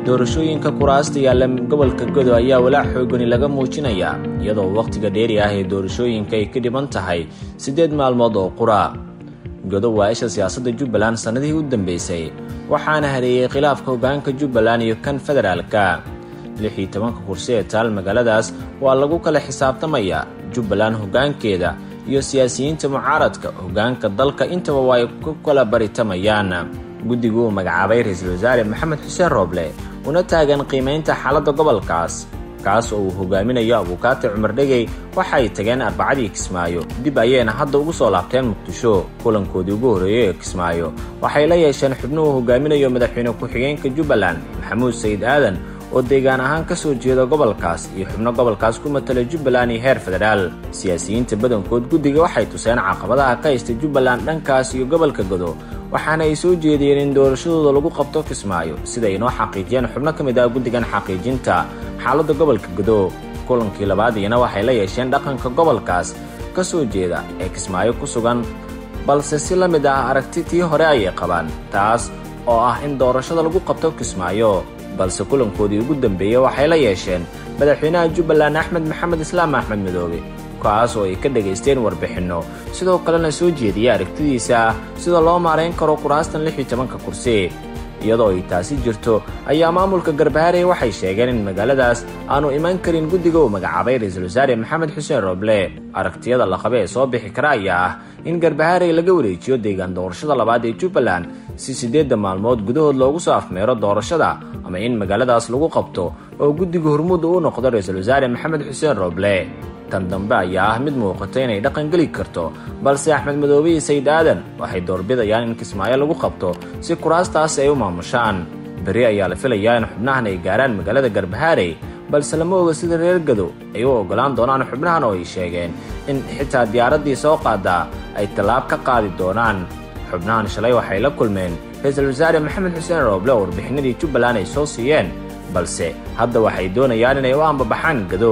doorashooyinka kuraasta yaalla gobolka godo ayaa walaac xoogani laga muujinayaa iyadoo wakhtiga dheeri ah ee doorashooyinka ay ka dhiban tahay siddeed maalmood oo qura godo waa isha siyaasadda jubbaland sannadihii u dambeysay waxaana hareeyey khilaafka hoggaanka jubbaland iyo kan federaalka lix iyo tobanka kursi ee taal magaaladaas waa lagu kala xisaabtamayaa jubbaland hoggaankeeda iyo siyaasiyiinta mucaaradka hoggaanka dalka intaba waa ay ku kala baritamayaan guddigu uu magacaabay ra-iisul wasaare maxamed xuseen rooble una taagan qiimaynta xaaladda gobolkaas kaas oo uu hogaaminayo abuukaati cumar dhegey waxa ay tageen arbacadii kismaayo dib ayayna hadda ugu soo laabteen muqdisho kulankoodii ugu horreeyey ee kismaayo waxay la yeesheen xubno uu hogaaminayo madaxweyne ku-xigeenka jubbaland maxamuud sayid aadan oo deegaan ahaan ka soo jeeda gobolkaas iyo xubno gobolkaas ku matala jubbaland iyo heer federaal siyaasiyiinta badankood guddiga waxay tuseen caqabadaha ka haysta jubbaland dhankaas iyo gobolka godo waxaana ay soo jeediyeen in doorashadooda lagu qabto kismaayo sida ay noo xaqiijiyeen xubno ka mid ah guddigan xaqiijinta xaaladda gobolka godo kulankii labaad iyana waxay la yeesheen dhaqanka gobolkaas ka soo jeeda ee kismaayo ku sugan balse si la mid ah aragti tii hore ayay qabaan taas oo ah in doorashada lagu qabto kismaayo balse kulankoodii ugu dambeeyey waxay la yeesheen madaxweynaha jubbaland axmed maxamed islaam axmed midoobe kaas oo ay ka dhagaysteen warbixinno sidoo kalena soo jeediyey aragtidiisa sida loo maarayn karo kuraastan lix iyo tobanka kursi iyadoo ay taasi jirto ayaa maamulka garbaharey waxay sheegeen in magaaladaas aanu iman karin guddiga uu magacaabay ra-iisul wasaare maxamed xuseen rooble aragtiyada la qabe ee soo bixi kara ayaa ah in garbaharey laga wareejiyo deegaan doorashada labaad ee jubbaland si siddeedda maalmood gudahood loogu soo afmeero doorashada ama in magaaladaas lagu qabto oo guddiga hormuudda uu noqdo ra-iisul wasaare maxamed xuseen rooble tan dambe ayaa ah mid muuqata inay dhaqan geli karto balse axmed madoobe iyo sayid aadan waxay doorbidayaan in kismaayo lagu qabto si kuraastaasi ay u maamushaan beri ayaa la filayaa in xubnahan ay gaaraan magaalada garbahaarey balse lama oga sida reer gado ay u oggolaan doonaan xubnahan oo ay sheegeen in xitaa diyaaraddii soo qaadaa ay tallaab ka qaadi doonaan xubnahan shalay waxay la kulmeen ra-iisul wasaare maxamed xuseen rooble oo warbixinadii jubbaland ay soo siiyeen balse hadda waxay doonayaan inay u ambabaxaan gado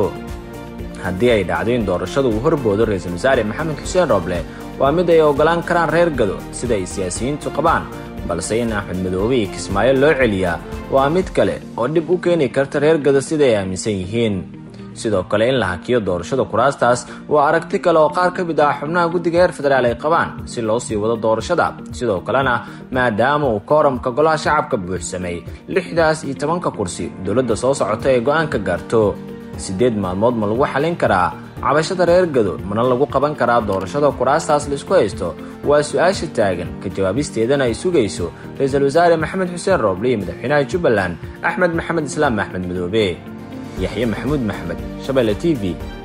haddii ay dhacdo in doorashadu uu horboodo ra-iisul wasaare maxamed xuseen rooble waa mid ay oggolaan karaan reer gado sida ay siyaasiyiintu qabaan balse in axmed madoobe iyo kismaayo loo celiyaa waa mid kale oo dhib u keeni karta reer gado sida ay aaminsan yihiin sidoo kale in la hakiyo doorashada kuraastaas waa aragti kale oo qaar ka mid ah xubnaha guddiga heer federaal ay qabaan si loo sii wado doorashada sidoo kalena maadaama uu kooramka golaha shacabka buuxsamay lixdaas iyo tobanka kursi dowladda soo socota ee go-aanka gaarto siddeed maalmood ma lagu xallin karaa cabashada reer gado mana lagu qaban karaa doorashada kuraastaas laisku haysto waa su-aasha taagan ka jawaabisteedana ay sugayso ra-iisul wasaare maxamed xuseen rooble iyo madaxweynaha jubbaland axmed maxamed islaam axmed madoobe yaxye maxamuud maxmed shabeelle t v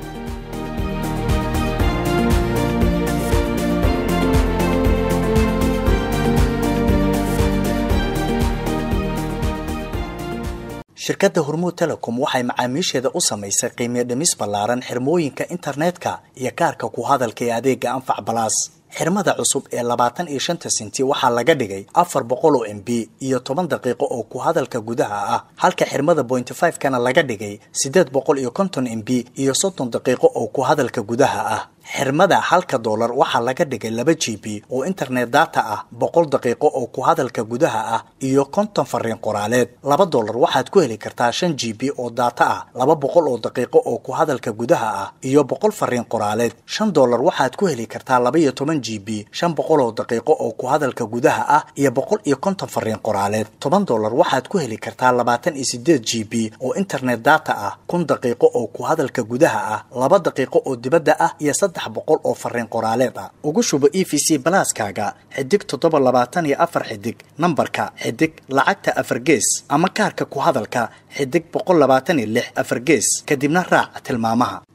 shirkadda hormuud telecom waxay macaamiisheeda u samaysay qiimiyo dhimis ballaaran xirmooyinka internetka iyo kaarka ku hadalka ee adeega anfac balaas xirmada cusub ee labaatan iyo shanta sinti waxaa laga dhigay afar boqol oo m b iyo toban daqiiqo oo ku hadalka gudaha ah halka xirmada bointy five kana laga dhigay siddeed boqol iyo konton m b iyo soddon daqiiqo oo ku hadalka gudaha ah xirmada halka doolar waxaa laga dhigay laba g b oo internet data ah boqol daqiiqo oo ku hadalka gudaha ah iyo konton fariin qoraaleed laba doolar waxaad ku heli kartaa shan g b oo data ah laba boqol oo daqiiqo oo ku hadalka gudaha ah iyo boqol fariin qoraaleed shan doolar waxaad ku heli kartaa laba iyo toban g b shan boqol oo daqiiqo oo ku hadalka gudaha ah iyo boqol iyo konton fariin qoraaleed toban doolar waxaad ku heli kartaa labaatan iyo sideed g b oo internet data ah kun daqiiqo oo ku hadalka gudaha ah laba daqiiqo oo dibadda ah iyo saddex boqol oo fariin qoraaleed ah ugu shubo e v c balaaskaaga xidig toddoba labaatan iyo afar xidig nambarka xidig lacagta afar gees ama kaarka ku hadalka xidig boqol labaatan iyo lix afar gees kadibna raac tilmaamaha